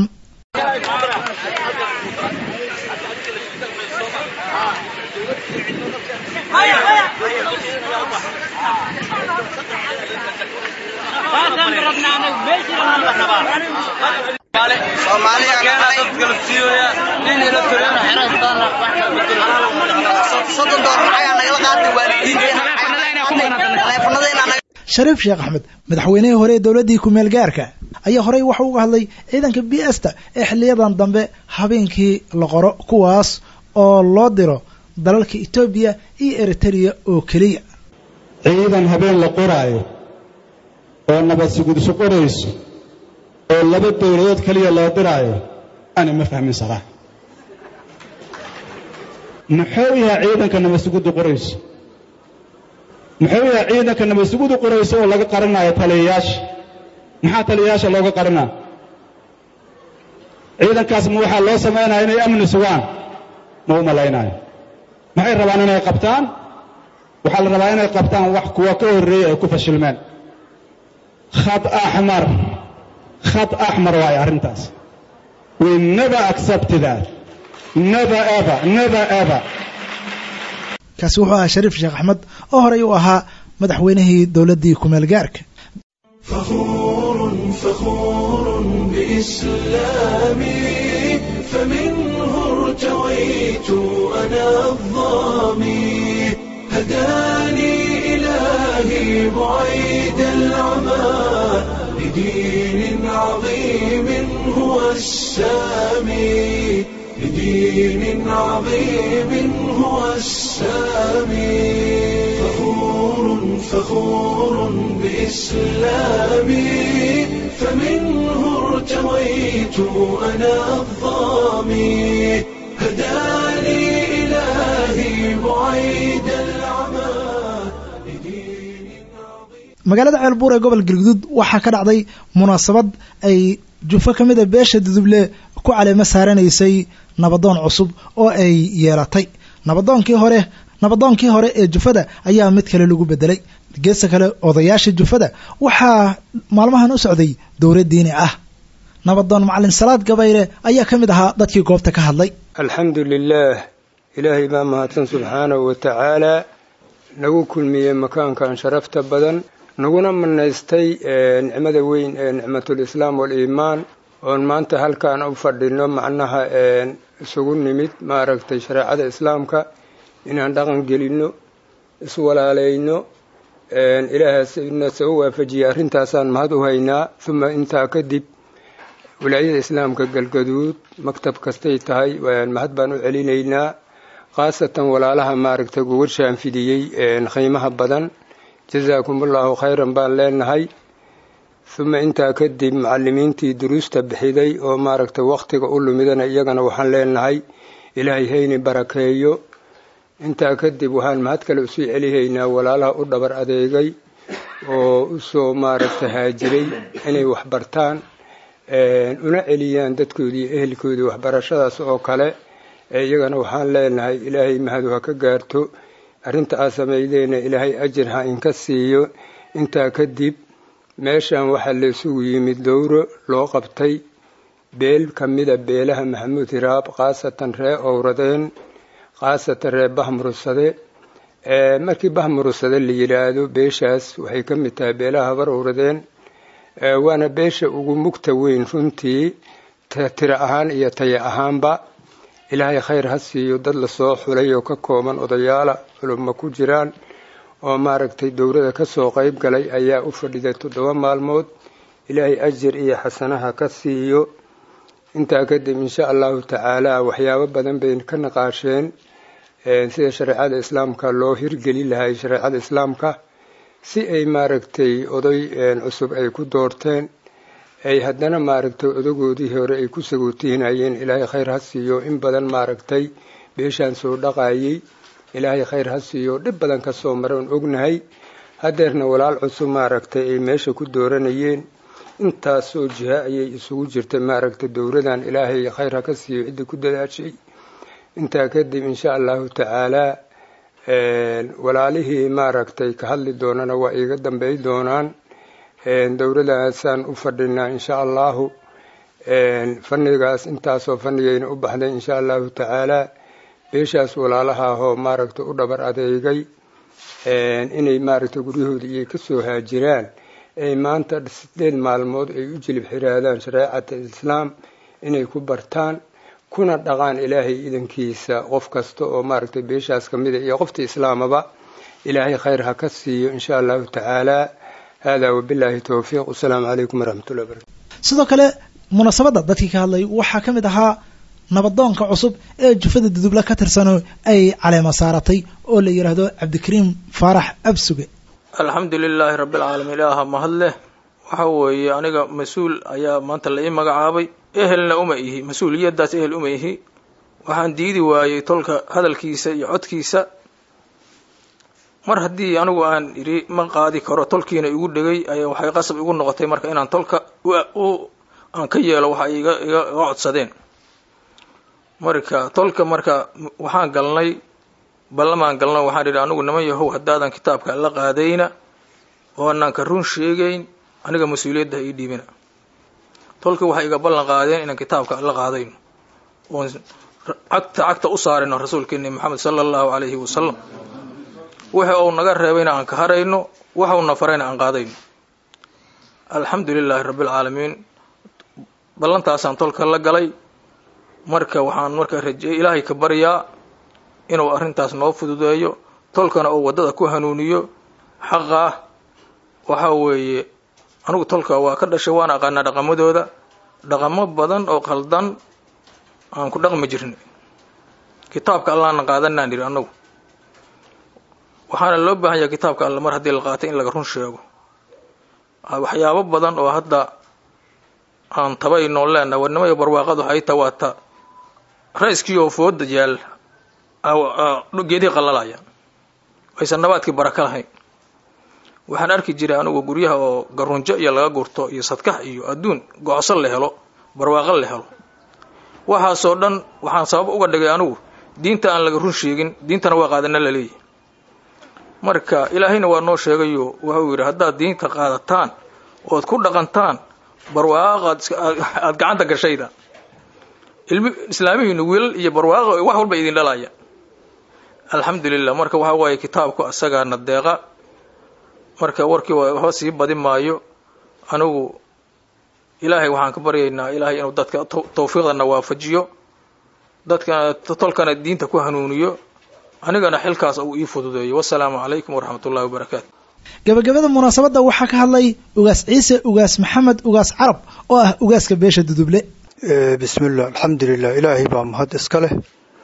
B: shariif sheekh axmed madaxweynihii hore ee dowladdii kumeel gaarka ayaa horey waxa uga hadlay ciidanka b sta ee xiliyadan dambe habeenkii la qoro kuwaas oo loo diro dalalka etoobiya iyo eritereya oo keliya
M: ciidan habeen la qoraayo oo nabad sugudso qorayso oo laba dowladood keliya loo diraayo ani ma fahmin saraa muxuu yahay ciidanka nabad suguddu qorayso muxuu yahay ciidanka nabad suguddu qorayso oo laga qarinayo taliyayaasha maxaa taliyayaasha looga qarinaa ciidankaas ma waxaa loo samaynaya inay amni sugaan ma u malaynayo maxay rabaan inay qabtaan waxaa la rabaa inay qabtaan wax kuwa ka horreeyey ay ku fashilmeen khad axmar khad axmar waayo arrintaas we never accept that never ever never ever
B: kaasi wuxuu ahaa shariif sheekh axmed oo horey u ahaa madaxweynihii dowladdii kumeel gaarka
A: فخور فخور بإسلامي فمنه ارتويت أنا الظامي هداني إلهي بعيد العمى لدين عظيم هو السامي لدين عظيم هو السامي فخور فخور بإسلامي فمنه ارتويت أنا الظامي هداني إلهي بعيد العمى
B: magaalada ceelbuur ee gobol galguduud waxaa ka dhacday munaasabad ay jufo ka mid a beesha duduble ku caleemo saaranaysay nabadoon cusub oo ay yeelatay nabadoonkii hore nabadoonkii hore ee jufada ayaa mid kale lagu bedelay geesta kale odayaasha jufada waxaa maalmahan u socday dowra diini ah nabadoon macalin salaad gabayle ayaa ka mid ahaa dadkii goobta ka hadlay
N: alxamdu lilaah ilaahay baa mahadsan subxaanahu wa tacaalaa nagu kulmiyey makaankan sharafta badan naguna manaystay nicmada weyn ee nicmatulislaam waliimaan oon maanta halkaan u fadhino macnaha isugu nimid maaragtay shareecada islaamka inaan dhaqan gelinno iswalaalayno ilaahasna soo waafajiyay arrintaasaan mahad u haynaa uma intaa kadib wilaayada islaamka galgaduud maktab kastay tahay mahad baan u celinaynaa khaasatan walaalaha maaragtay gogoshaan fidiyey qiimaha badan jazaakum allahu khayran baan leenahay uma intaa kadib macalimiintii duruusta bixiday oo maaragtay wakhtiga u lumidana iyagana waxaan leenahay ilaahay hayni barakeeyo intaa kadib waxaan mahad kale usii celihaynaa walaalaha u dhabar adeegay oo usoo maaragtay haajiray inay waxbartaan una celiyaan dadkoodii iyo ehelkoodii waxbarashadaas oo kale iyagana waxaan leenahay ilaahay mahadu ha ka gaarto arrinta aa samaydeena ilaahay ajir ha inka siiyo intaa kadib meeshan waxaa la isugu yimid dowro loo qabtay beel ka mida beelaha maxamuud hiraab khaasatan ree owradeen khaasatan ree bahmurursade markii bahmurursade la yidhaahdo beeshaas waxay ka mid tahay beelaha habar owradeen waana beesha ugu mugta weyn runtii tiro ahaan iyo taya ahaanba ilaahay khayr ha siiyo dad lasoo xulay oo ka kooban odayaala culummo ku jiraan oo maaragtay dowrada kasoo qayb galay ayaa u fadhiday toddoba maalmood ilaahay ajir iyo xasanaha ka siiyo intaa kadib insha allahu tacaala waxyaabo badan bay ka naqaasheen sida shareecada islaamka loo hirgeli lahay shareecada islaamka si ay maaragtay oday cusub ay ku doorteen ay haddana maaragtay odagoodii hore ay ku sagootiinayeen ilaahay khayr ha siiyo in badan maaragtay beeshaan soo dhaqayay ilaahay khayr ha siiyo dhib badan ka soo mara oon ognahay haddeerna walaal cusub maaragtay ay meesha ku dooranayeen intaasoo jiha ayay isugu jirtay maaragtay dowradan ilaahay khayr ha ka siiyo ciddii ku dadaashay intaa kadib insha allahu tacaalaa walaalihii maaragtay ka hadli doonana waa iiga dambey doonaan dowradaasaan u fadhinaa insha allahu fannigaas intaasoo fannigayna u baxday insha allahu tacaalaa beeshaas walaalahaahoo maaragtay u dhabar adeegay inay maaragtay guryahoodii iyay kasoo haajiraan ay maanta sideed maalmood ay u jilib xiraadaan shareecata islaam inay ku bartaan kuna dhaqaan ilaahay idankiisa qof kasta oo maaragtay beeshaas ka mida iyo qofta islaamaba ilaahay khayr ha ka siiyo insha allahu tacaalaa hada wabilaahi towfiiq wasalaamu calaykum waraxmatullahi barakatu
B: sidoo kale munaasabadda dadkii ka hadlay waxaa ka mid ahaa nabadoonka cusub ee jufada duduble ka tirsano ay caleema saaratay oo la yidhaahdo cabdikariim faarax absuge
O: alxamdu lilaahi rabbilcaalamiin ilaaha mahad leh waxa weeye aniga mas-uul ayaa maanta la ii magacaabay ehelna uma ihi mas-uuliyaddaas ehel uma ihi waxaan diidi waayey tolka hadalkiisa iyo codkiisa mar haddii anigu aan idhi ma qaadi karo tolkiina igu dhegay ayaa waxay qasab igu noqotay marka inaan tolka aan ka yeelo waxa iga iga codsadeen marka tolka marka waxaan galnay ballamaan galna waxaan idhi anigu niman yahow haddaadan kitaabka la qaadayna oo anaan ka run sheegayn aniga mas-uuliyadda ha ii dhiibina tolka waxay iga ballan qaadeen inaan kitaabka la qaadayno oon cagta cagta u saarayno rasuulkeeni maxamed sala allahu calayhi wasalam waxa uu naga reebayna aan ka harayno waxa uuna farayna aan qaadayno alxamdu lilaahi rabbilcaalamiin ballantaasaan tolka la galay marka waxaan marka rajeey ilaahay ka baryaa inuu arrintaas noo fududeeyo tolkana oo waddada ku hanuuniyo xaqa ah waxa weeye anigu tolka waa ka dhashay waan aqaanaa dhaqamadooda dhaqamo badan oo qaldan aan ku dhaqmi jirnay kitaabka allahna qaadanaan idhi annagu waxaana loo baahan yahay kitaabka alla mar haddii la qaatay in laga run sheego waxyaabo badan oo hadda aan tabaynoo leenaha warnimo iyo barwaaqadu waxay ta waata ra-iskii oo fooda yaal geedihii qalalaya aysan nabaadkii baraka lahayn waxaan arki jiray anigu guryaha oo garunjo iyo laga gurto iyo sadkax iyo adduun go-so la helo barwaaqo la helo waxaasoo dhan waxaan sabab uga dhigay anigu diinta aan laga run sheegin diintana waa qaadana la leeyahy marka ilaahayna waa noo sheegayo wuxuu yidhi haddaad diinta qaadataan ood ku dhaqantaan barwaaqaad aada gacanta gashayda ilmi islaamihiinu wiilal iyo barwaaqo wax walba idin dhalaya alxamdulilah marka waxa waaye kitaabku asagaana deeqa marka warkii waxba sii badi maayo anigu ilaahay waxaan ka baryaynaa ilaahay inuu dadka tawfiiqdana waafajiyo dadkana tolkana diinta ku hanuuniyo anigana xilkaas uu ii fududeeyo wasalaamu calaykum waraxmat ullahi wabarakaatu
B: gabagabada munaasabadda waxaa ka hadlay ugaas ciise ugaas maxamed ugaas carab oo ah ugaaska beesha duduble
P: bismillah alxamdulilah ilaahay baa mahad iska leh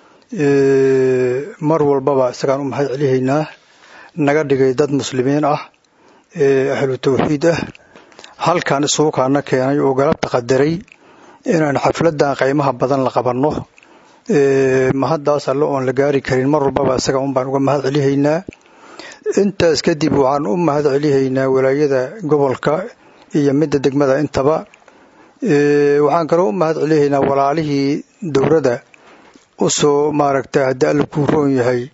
P: mar walbaba isagaan u mahad celihaynaa naga dhigay dad muslimiin ah ahlu tawxiid ah halkan isugu kaana keenay oo galabta qadaray inaan xafladan qaymaha badan la qabanno mahaddaas alle oon la gaari karin mar walbaba isaga un baan uga mahad celihaynaa intaas kadib waxaan u mahad celihaynaa walaayada gobolka iyo midda degmada intaba waxaan kaloo u mahad celihaynaa walaalihii dowladda usoo maaragta haddii alla kuu roon yahay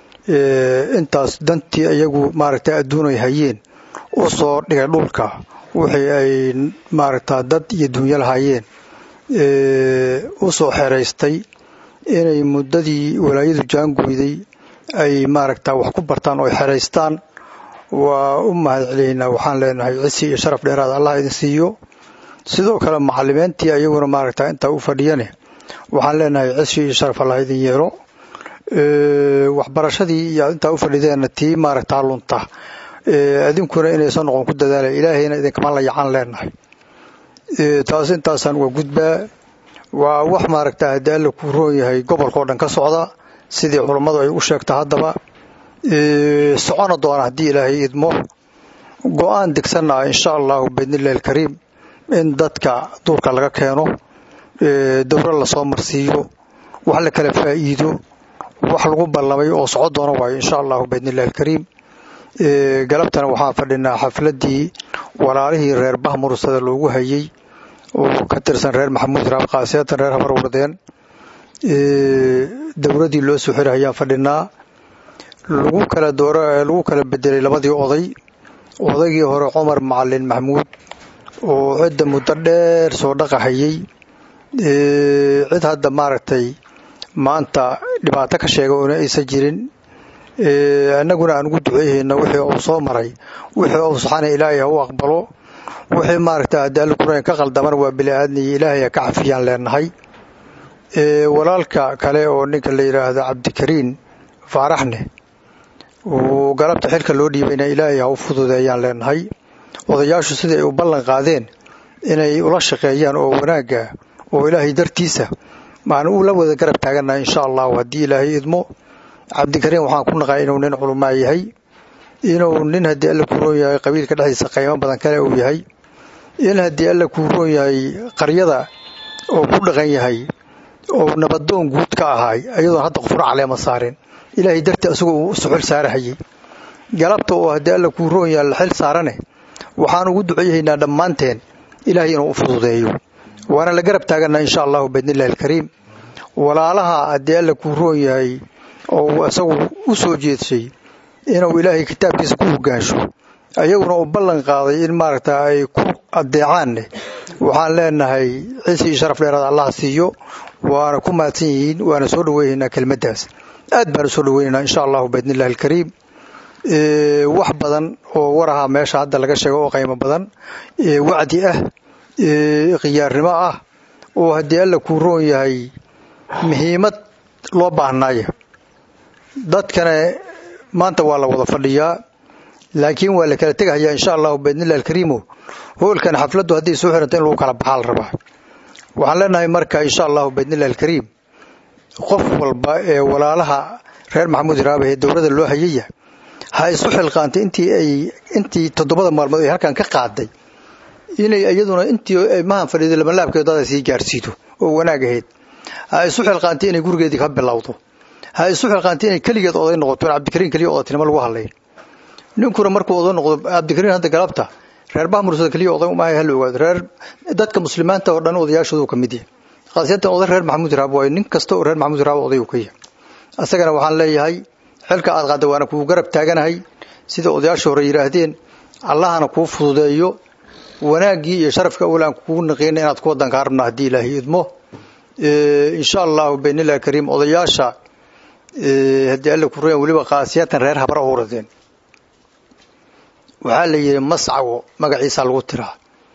P: intaas dantii iyagu maaragta adduunay hayeen u soo dhigay dhulka wixii ay maaragta dad iyo dunyo lahaayeen u soo xeraystay inay muddadii walaayadu jaangoyday ay maaragta wax ku bartaan oo ay xeraystaan waa u mahad celihaynaa waxaan leenahay cisi iyo sharaf dheeraad allah idin siiyo sidoo kale macalimiintii ayaguna maaragta intaa u fadhiyane waxaan leenahay cisi iyo sharaf allah idin yeelo waxbarashadii iyo intaa u fadhideenna tii maaragtaa lunta idinkuna inaysan noqon ku dadaalay ilaahayna idinkama la yacan leenahay taas intaasaan uga gudbaa waa wax maaragta haddii alla kuu roon yahay gobolkao dhan ka socda sidii culummadu ay u sheegta haddaba socona doona haddii ilaahay idmo go-aan degsanna ah insha allahu biidnillahi alkariim in dadka duurka laga keeno dowra lasoo marsiiyo wax la kala faa'iido wax lagu ballamay oo soco doona waayo insha allahu biidnillahi alkariim galabtana waxaan fadhinaa xafladdii walaalihii reer bahmursada loogu hayay oo ka tirsan reer maxamuud raab khaasiyatan reer habar wardeen dowladdii loo soo xiray ayaan fadhinaa lagu kala doora lagu kala bedelay labadii oday odaygii hore cumar macalin maxamuud oo cidda muddo dheer soo dhaqahayay cid hadda maaragtay maanta dhibaato ka sheega oona aysan jirin annaguna aan ugu duceeyhayna wixii uu soo maray wixii uu saxana ilaahay ha u aqbalo wixii maaragta haddii alla kurayn ka qaldamana waa bili-aadniyo ilaahay ha ka cafiyaan leenahay walaalka kale oo ninka la yidhaahdo cabdikariin faaraxne uu galabta xilka loo dhiibayna ilaahay ha u fududeeyaan leenahay odayaashu sidai ay u ballan qaadeen inay ula shaqeeyaan oo wanaagga oo ilaahay dartiisa maan u la wada garab taagannahay insha allahu haddii ilaahay idmo cabdikariin waxaan ku naqaa inuu nin culumaa yahay inuu nin haddii alla kuu roon yahay qabiilka dhexdiisa qaymo badan kale uu yahay in haddii alla kuu roon yahay qaryada oo ku dhaqan yahay oo nabadoon guud ka ahaay ayadoon hadda qofna caleema saarin ilaahay dartii asagoo uu suxul saarahayay galabta oo haddii alla kuu roon yahay la xil saarane waxaan ugu duceeyahaynaa dhammaanteen ilaahay inuu u fududeeyo waana la garab taaganaa insha allahu biidnillahi alkariim walaalaha haddii alla kuu roon yahay oo isagu u soo jeedshay inuu ilaahay kitaabkiisa ku hogaansho ayaguna uu ballan qaaday in maaragta ay ku adeecaanne waxaan leenahay ciise iyo sharaf dheeraad allah siiyo waana ku mahadsan yihiin waana soo dhaweynaynaa kelmaddaas aad baan u soo dhaweynaynaa insha allahu biidnillahi alkariim wax badan oo waraha meesha hadda laga sheego oo qaymo badan wacdi ah khiyaarnimo ah oo haddii alla kuu roon yahay muhiimad loo baahnaaya dadkana maanta waa la wada fadhiyaa laakiin waa la kala tegahayaa insha allahu biidnillahi alkariimo hoolkan xafladdu haddii soo xiranta in lagu kala baxaa la rabaa waxaan leenahay marka insha allahu biidnillahi alkariim qof walba ee walaalaha reer maxamuud iraabe ee dowladda loo hayaya ha isu xilqaantay intii ay intii toddobada maalmood ay halkan ka qaaday inay iyaduna intii mahan fadhiiday lamalaabkeed dada sii gaarsiido oo wanaag ahayd ha isu xilqaantay inay gurigeedii ka bilowdo ha isu xilqaantay inay keligeed oday noqoto in cabdikariin keliya odatinimo lagu hadlayn ninkuna markuu oday noqdo cabdikariin hadda galabta reer bahmursada keliya oday uma hala ogaado reer dadka muslimiinta oo dhan odayaashoodu ka mid yahay khaasiyatan oday reer maxamuud raab waayo nin kasta oo reer maxamuud raab oday uu ka yahay asagana waxaan leeyahay xilka aad qaadda waana kuu garab taaganahay sida odayaasha hore yidhaahdeen allahana kuu fududeeyo wanaaggii iyo sharafka awlaan kugu naqeyna inaad ku wadanka rabna haddii ilaahay idmo insha allahu baynillah kariim odayaasha haddii alla ku ruyan weliba khaasiyatan reer habra uradeen waxaa la yidhi mascawo magaciisa lagu tiraa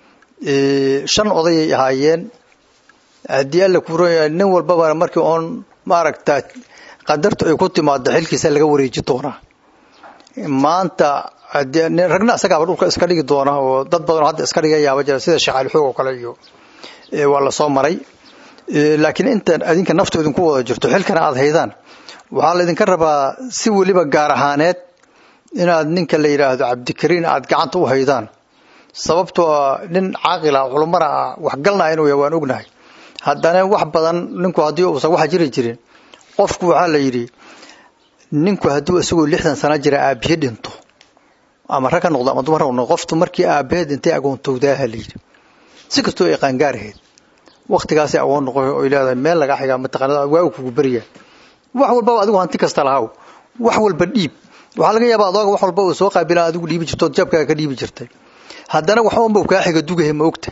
P: shan odayay ahaayeen haddii alla ku ruyan nin walbaba markii oon maaragta qadartu ay ku timaado xilkiisa laga wareeji doonaa maanta ragna isagaaba dhulka iska dhigi doona oo dad badanoo hadda iska dhiga yaaba jira sida sheekh alixoog oo kale iyo waa la soo maray laakiin intan adinka naftu idinku wada jirto xilkana aad haydaan waxaa laydinka rabaa si weliba gaar ahaaneed inaad ninka la yidhaahdo cabdikariin aad gacanta u haydaan sababtoo nin caaqila culumana ah waxgalna inuu yahay waan ognahay haddana wax badan ninku haddii uusan waxa jiri jirin qofku waxaa la yidhi ninku hadduu isagoo lixdan sana jira aabiye dhinto ama rag ka noqdo ama dumar ha noqdo qoftu markii aabaheed intay agoontowdaaha la yidhi si kastoo ay qaangaaraheed waktigaasay agoon noqoy oy leedahay meel lagaa xigaa mataqaanada waagu kugu beriya wax walbaba adigu hanti kasta lahaw wax walba dhiib waxaa laga yaabaa adooga wax walba uu soo qaabila adigu dhiibi jirto ood jabkaaga ka dhiibi jirtay haddana waxbanba kaa xiga dugahe ma ogta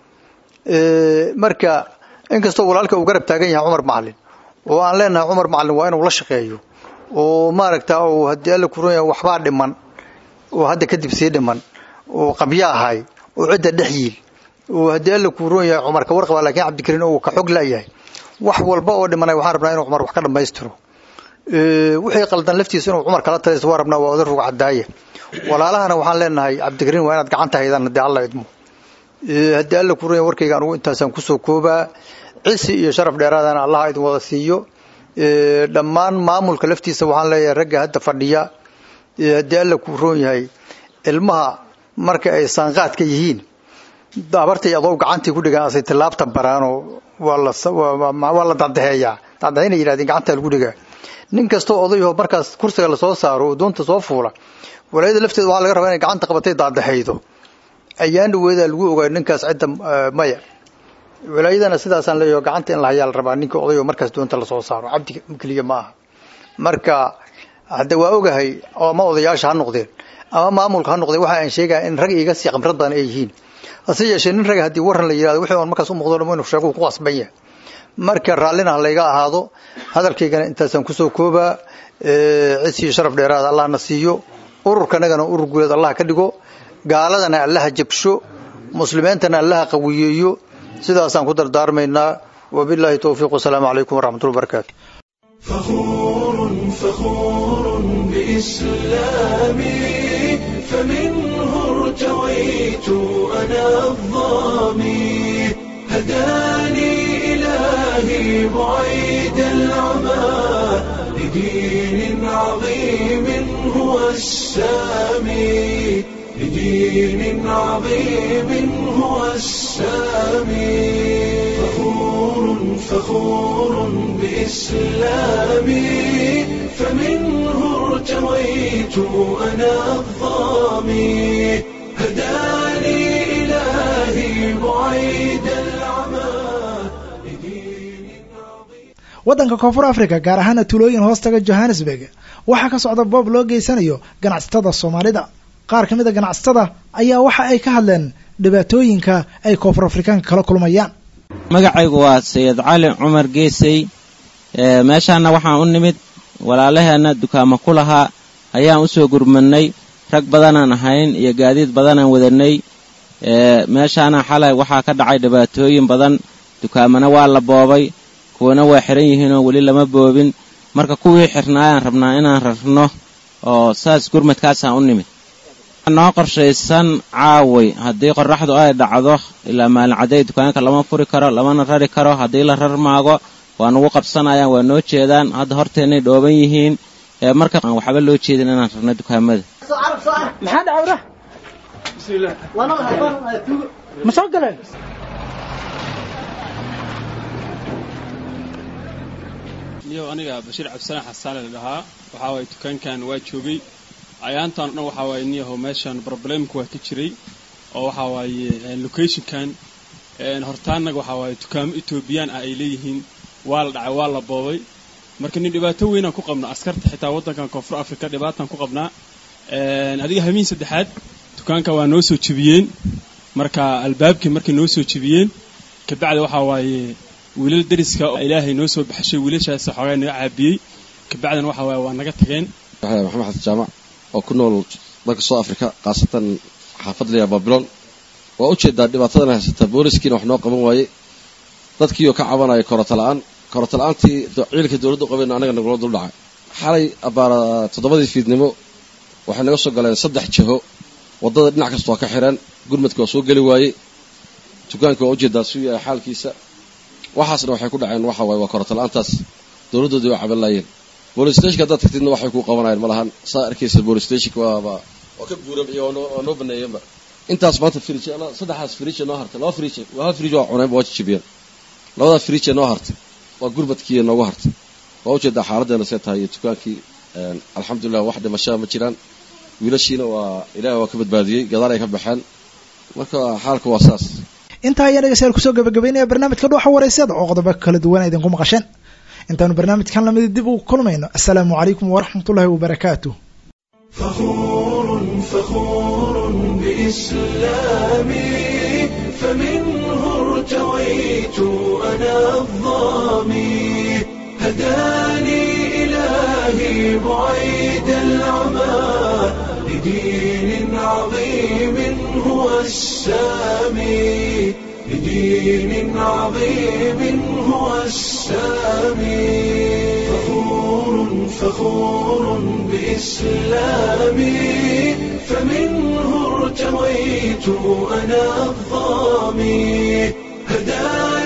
P: marka inkastoo walaalka uu garab taagan yahay cumar macalin oo aan leenahay cumar macalin waa inuu la shaqeeyo oo maaragta uu haddii alla kuran yahay waxbaa dhiman oo hadda kadib sii dhiman oo qabya ahay oo cidda dhex yiil oo haddii alla kuu roon yahay cumar ka warqaba laakiin cabdikariin uu ka xog laayahay wax walba oo dhimanay waxaan rabnaa inuu cumar wax ka dhammaystiro wixii qaldan laftiisa inuu cumar kala talaysto waa rabnaa waa oday ruga cadaaya walaalahana waxaan leenahay cabdikariin waa inaad gacanta haydaan haddii alla idmo haddii alla kuu roon yahay warkayga anugu intaasaan kusoo koobaa cisi iyo sharaf dheeraadana allaha idin wada siiyo dhammaan maamulka laftiisa waxaan leeyahay ragga hadda fadhiya haddii alla kuu roon yahay ilmaha marka ay saanqaadka yihiin abartay adoo gacantii ku dhigaan asay tilaabta baraanoo waa la dadaheeyaa dadaheena yidhahdeen gacantaa lagu dhigaa nin kastoo odayho markaas kursiga lasoo saaro oo doonta soo fuula walaayada lafteeda waxaa laga rabaa inay gacanta qabatay daadahaydo ayaan dhaweedaa lagu ogaay ninkaas cidda maya walaayadana sidaasaan leeyaho gacanta in la hayaa la rabaa ninka odayo markaas doonta lasoo saaro cabdi keliya ma aha marka hadda waa ogahay ama odayaasha ha noqdeen ama maamulka ha noqdeen waxa aan sheegaya in rag iga sii qamrad badan ay yihiin hase yeeshee nin raga haddii waran la yidhahdo wixii on markaas u muuqdo dhamo inu sheego ku qasban yahay marka raallina ha layga ahaado hadalkaygana intaasaan kusoo koobaa cidsiiyo sharaf dheeraada allahna siiyo ururkanagana urur guuleed allah ka dhigo gaaladana allaha jabsho muslimiintana allaha qawiyeeyo sidaasaan ku dardaarmaynaa wabilaahi towfiiq wasalaamu calaykum waraxmatullahi wabarakaatu
A: فخور بإسلامي فمنه ارتويت أنا الظامي هداني إلهي بعيد العمى لدين عظيم هو السامي لدين عظيم هو السامي فخور فخور بإسلامي فمنه ارتويت أنا الظامي هداني إلهي بعيد العمى
B: waddanka koonfur africa gaar ahaana tulooyin hoostaga johannesburg waxaa ka socda boob loo geysanayo ganacsatada soomaalida qaar ka mid a ganacsatada ayaa waxa ay ka hadleen dhibaatooyinka ay koonfur afrikaanka kala kulmayaan
Q: magacaygu waa sayid cali cumar geesey meeshaana waxaan u nimid walaalaheenna dukaamo ku lahaa ayaan u soo gurmadnay rag badanaan ahayn iyo gaadiid badanaan wadannay meeshaana xalay waxaa ka dhacay dhibaatooyin badan dukaamana waa la boobay kuwana waa xihan yihiinoo weli lama boobin marka kuwii xirnaayaan rabnaa inaan rarno oo saas gurmadkaasaan u nimid noo qorshaysan caaway haddii qorraxdu ay dhacdo ilaa maalin cadday dukaanka lama furi karo lamana rari karo haddii la rar maago waa nagu qabsanayaan waa noo jeedaan hadda horteennay dhooban yihiin ee marka aan waxba loo jeedin inaan rarno dukaamada
R: maxaa dhacawra ma soo galeen
S: niyow aniga bashiir cabdisalaan xasaale la dhahaa waxaa waaye dukaankan waa joogay ayaantan o dhan waxaa waaye niyahow meeshan problemka waa ka jiray oo waxaa waaye locationkan hortaanaga waxaa waaye dukaamo etoobiyaan ah ay leeyihiin waa la dhacay waa la boobay marka nin dhibaato weynaan ku qabna askarta xitaa waddankan koonfur africa dhibaataan ku qabnaa adiga hamiin saddexaad dukaanka waa noo soo jebiyeen marka albaabkii markay noo soo jebiyeen kabacdi waxaa waaye wiilal dariska ilaahay noo soo baxshay wiilashaas xoogaa naga caabiyey kabacdina waxaa waaye waa naga tageen
T: maxamed xasan jaamac oo ku nool dalka soo afrika khaasatan xaafad layaa babilon waa ujeedaa dhibaatadan haysata booliskiina wax noo qaban waaye dadkiioo ka cabanaya korota la-aan korota la-aantii ciidanka dowladda u qabeen anaga nagula dul dhacay xalay abbaara toddobadii fiidnimo waxay naga soo galeen saddex jiho waddada dhinac kasta waa ka xireen gurmadka waa soo geli waayey dukaanka waa ujeedaa suu yahay xaalkiisa waxaasna waxay ku dhaceen waxa waaye waa korota la-aantaas dowladdoodii waa caban laayeen bolis stationka haddaad tagtidna waxay kuu qabanayeen ma lahan saa arkaysa bolis stationka waaba waa ka buuran iyo waa noo baneeyeenba intaas maanta fridge saddexdaas fridge noo hartay laba fridge waa hal fridge waa cuneen waa jijibiyeen labadaa fridge noo hartay waa gurmadkii noogu hartay waa ujeedaa xaaladdeena see tahay iyo dukaankii alxamdulilah wax dhimashaa ma jiraan wiilashiina waa ilaahay waa ka badbaadiyey gadaal ay ka baxeen marka xaalka waa saas
B: intaa ayaa dhegeystayaal kusoo gabagabeynaya barnaamijka dhuuxa waraysyada oo qodobo kala duwan idinku maqasheen intaanu barnaamijkan lamid dib ugu kulmayno assalaamu calaykum waraxmatullaahi wabarakaatu
A: فخور فخور بإسلامي فمنه ارتويت أنا الظامي هداني إلهي بعيد العمى لدين عظيم هو السامي لدين عظيم هو السامي فخور فخور بإسلامي فمنه ارتويت أنا الظامي هداني